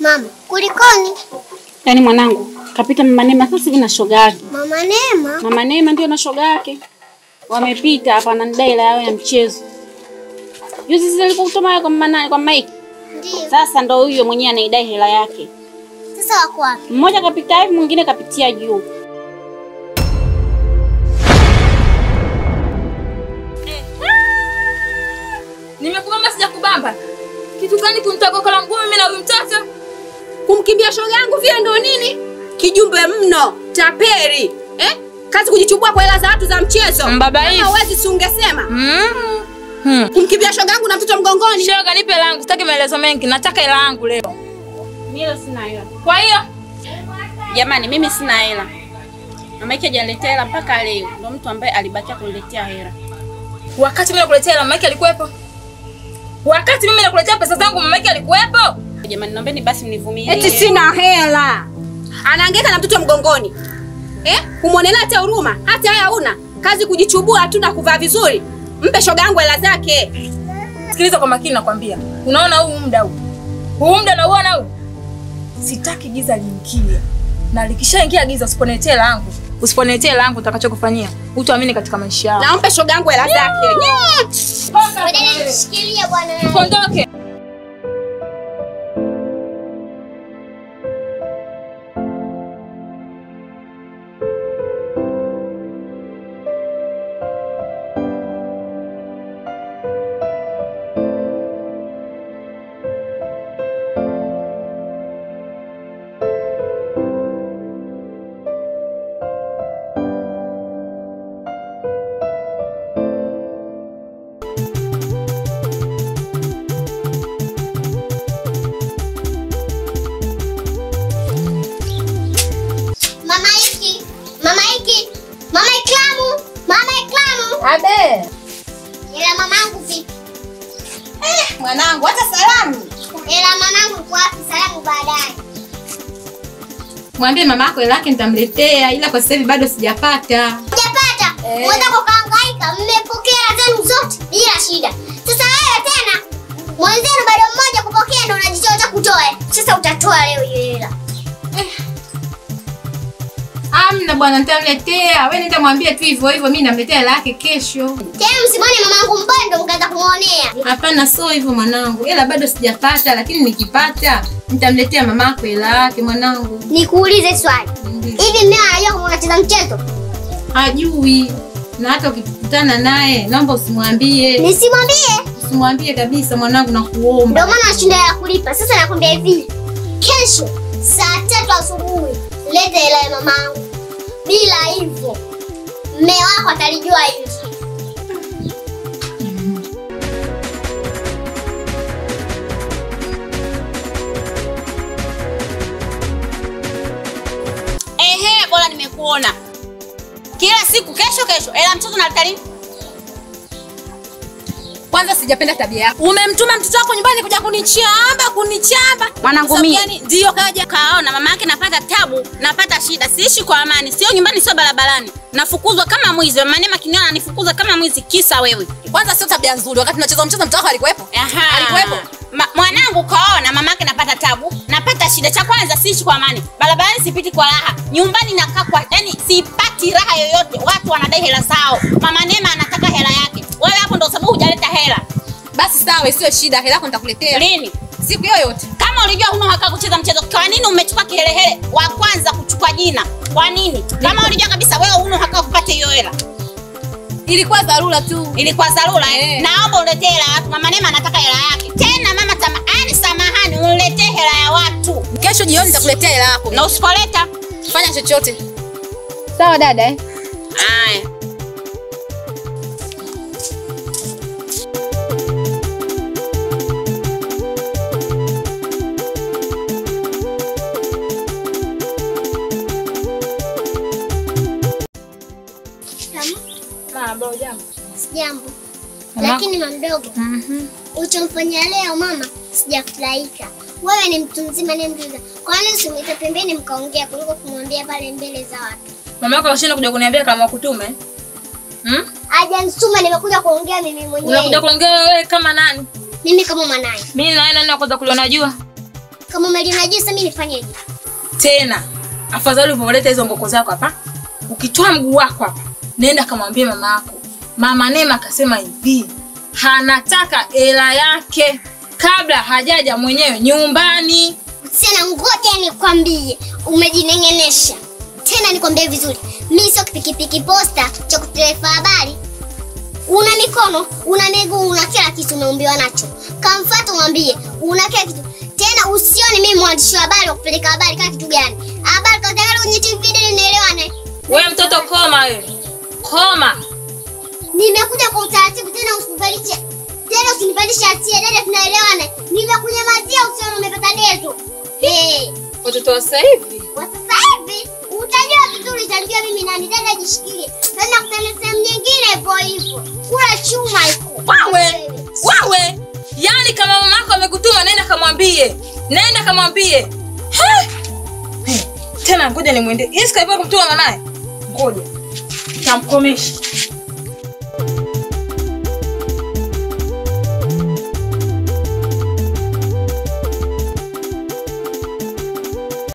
Mama, kulikoni? Yaani mwanangu kapita mama Neema sasa hivi na shoga yake. Mama Neema? Mama Neema ndio na shoga yake. Wamepita hapa na nidai hela yao ya mchezo. Juzi sisi alikutuma kwa mama kwa Mike. Ndio. Sasa ndo huyo mwenyewe anaidai hela yake. Sasa wako wapi? Mmoja kapita hivi mwingine kapitia juu. Nimekubamba sijakubamba. Kitu gani kunitakokola mguu mimi na huyu mtoto? Kumkimbia shoga yangu vile ndo nini? Kijumbe mno, taperi. Eh? Kazi kujichubua kwa hela za watu za mchezo. Mbabaifu. Kama huwezi si ungesema. Mm. Hmm. Kumkimbia shoga yangu na mtoto mgongoni. Shoga, nipe langu, sitaki maelezo mengi, nataka hela yangu leo. Mimi sina hela. Kwa hiyo Jamani mimi sina hela. Mama yake hajaniletea hela mpaka leo. Ndio mtu ambaye alibakia kuniletea hela. wakati mimi nakuletea hela, mama yake alikuwepo? Wakati mimi nakuletea pesa zangu, mama yake alikuwepo? Jamani naombeni basi mnivumilie. Eti sina hela. Anaangaika na mtoto mgongoni. Eh? Kumwonelea hata huruma, hata haya una. Kazi kujichubua tu na kuvaa vizuri. Mpe shoga yangu hela zake. Sikiliza kwa makini, nakwambia. Unaona huu muda huu, huu muda nauona huu, sitaki giza liingie, na likishaingia giza, usiponiletea hela yangu, usiponiletea hela yangu, utakachokufanyia utaamini katika maisha yako. Na mpe shoga yangu hela zake. Badala nishikilie bwana. Kondoke. Mama Iki. Mama Iki. Mama Iklamu. Mama Iklamu. Abe. Ila mamangu vipi? Mwanangu hata salamu. Ila mamangu uko wapi? Salamu baadaye. Mwambie mama yako hela yake nitamletea, ila kwa sasa hivi bado sijapata. Hujapata? Unaweza kukaangaika, mmepokea zenu zote bila shida. Sasa wewe tena mwenzenu bado mmoja kupokea ndo unajichocha kutoa. Sasa utatoa leo hiyo hela. Amna bwana, nitamletea. Wewe nitamwambia tu hivyo hivyo, mimi namletea hela yake kesho. Tena msimwone mamangu mbondo mkaanza kumuonea. Hapana, sio hivyo mwanangu, hela bado sijapata, lakini nikipata nitamletea mama yako hela yake mwanangu. Nikuulize swali. Hivi mmeo anajua kama unacheza mchezo? Hajui, na hata ukikutana naye naomba usimwambie, Nisimwambie. usimwambie kabisa mwanangu, Ndio nakuomba. maana nashinda ya kulipa. Sasa nakwambia hivi. Kesho saa tatu asubuhi leta hela ya mamangu. Bila hivyo mme wako atalijua hili. Ehe, bora nimekuona. Kila siku kesho kesho. Ela mtoto na lini? Kwanza sijapenda tabia yako. Umemtuma mtoto wako nyumbani kuja kunichamba, kunichamba. Mwanangu Sababu mie. gani? Ndio kaja kaona mama yake napata tabu, napata shida, siishi kwa amani, sio nyumbani, sio barabarani. Nafukuzwa kama mwizi. Mama Neema kiniona ananifukuza kama mwizi kisa wewe. Kwanza sio tabia nzuri. Wakati tunacheza mchezo mtoto wako alikuwepo? Aha. Alikuwepo? Ma, mwanangu kaona mama yake napata tabu, napata shida. Cha kwanza siishi kwa amani. Barabarani sipiti kwa raha. Nyumbani nakaa kwa yani sipati raha yoyote. Watu wanadai hela zao. Mama Neema anataka hela yake. Wewe hapo ndo sababu hujaleta hela. Basi sawa, isiyo shida. Hela yako nitakuletea. Lini? Siku yoyote. Kama ulijua huna haki ya kucheza mchezo, kwa nini umechukua kihelehele wa kwanza kuchukua jina? Kwa nini? Kama ulijua kabisa wewe huna haki ya kupata hiyo hela. Ilikuwa dharura tu. Ilikuwa dharura eh. Eh. Naomba uletee hela ya watu. Mama Neema anataka hela yake. Tena mama tamani, samahani, uniletee hela ya watu. Kesho jioni nitakuletea hela yako. Na usipoleta Fanya chochote. Sawa dada eh? haya. Mama, jambo. Jambo. Lakini mamdogo, Mhm. uchomfanyia leo mama sijafurahika. Wewe ni mtu mzima ni mjuza. Kwa nini usimwite pembeni mkaongea kuliko kumwambia pale mbele za watu? Mama yako kashinda kuja kuniambia kama kutume. Hmm? Hajanisuma nimekuja kuongea mimi Unakuja mwenyewe. kuongea wewe kama nani? Mimi kama mwanaye. Mimi na nani wa kwanza kuliona jua? Kama umeliona juu sasa mimi nifanyeje? tena afadhali ulivyoleta hizo ngoko zako hapa ukitoa mguu wako hapa nenda kamwambie mama yako mama nema akasema hivi anataka hela yake kabla hajaja mwenyewe nyumbani Tena ngoja nikwambie, umejinengenesha. Tena nikwambie vizuri, mimi sio pikipiki posta cha kutelefa habari. Una mikono, una miguu, una kila kitu umeumbiwa nacho. Kamfuata umwambie, una kila kitu. Tena usione mimi mwandishi wa habari wa kupeleka habari kama kitu gani. Habari kwa tayari kwenye TV ndio nielewane. we mtoto koma wewe koma Nimekuja kwa utaratibu tena usinipandishe. Tena usinipandishe hatia dada tunaelewana. Nimekunyamazia usione umepata dezo. Eh. watoto wa sasa hivi Kwa sasa hivi utajua vizuri, utajua mimi nani. Dada jishikilie, tena kutana sehemu nyingine hivyo hivyo, kula chuma iko wawe wawe yani kama mama yako amekutuma nenda kamwambie nenda kamwambie He! He, tena ngoja nimwende Yesu kaipa kumtuma mwanaye ngoja tamkomesha